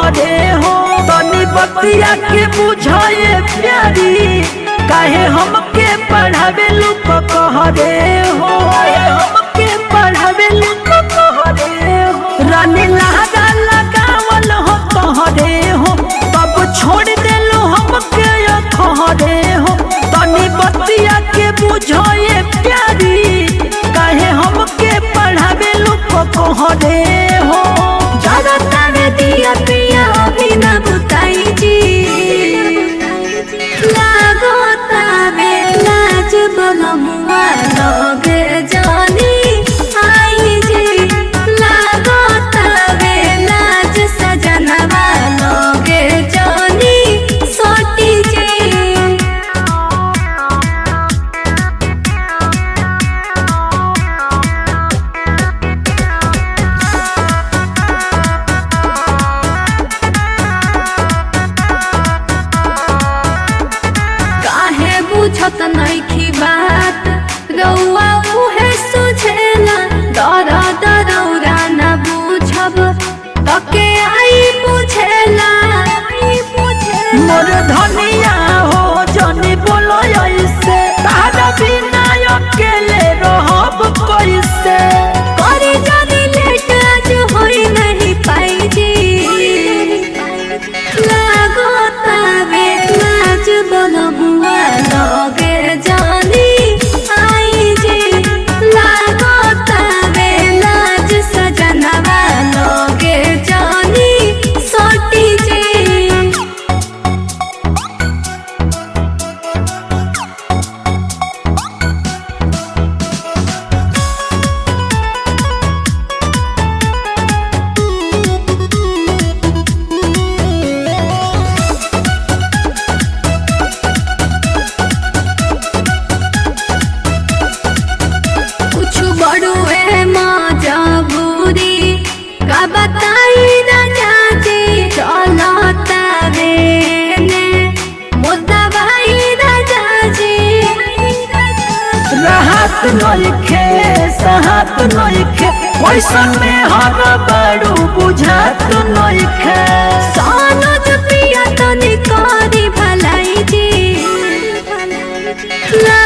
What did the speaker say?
कहरे हो तनी बतिया के बुझाए प्यारी काहे हमके पढ़ावे लुक कहरे हो काहे हमके पढ़ावे लुक कहरे हो रानी लहरा लगावल हो कहरे हो तब छोड़ देलो हमके कहरे हो तनी बतिया के बुझाए प्यारी काहे हमके पढ़ावे लुक कहरे हो ज्यादा तारे दिया पिया अभी ना बुताई जी लागो तावे लाज बलमुआ लगे जानी आई जी लागो तावे लाज सजनवा लगे जानी सोटी जी काहे बुझत नइखी बात रउआ उहे सुझेला डर डरौरा न बुझब तके आई बुझेला मोर धनिया हो जनी बोलो ऐसे तारा बिना अकेले रहब कैसे करे जानी लेट आज होई नहीं पाई जी लागो तावे लाज बलमुआ लगे जानी आई जी लागो तावे लाज सजनवा लगे जानी सोटी जी कुछ बड़ुए मजबूरी का बताई न जाजे चलता रे ने मुद्दा भाई न जाजे राहत नइखे साहत नइखे कैसन में हर बड़ू बुझात नइखे सोनो जो पिया तनी करी भलाई जी ला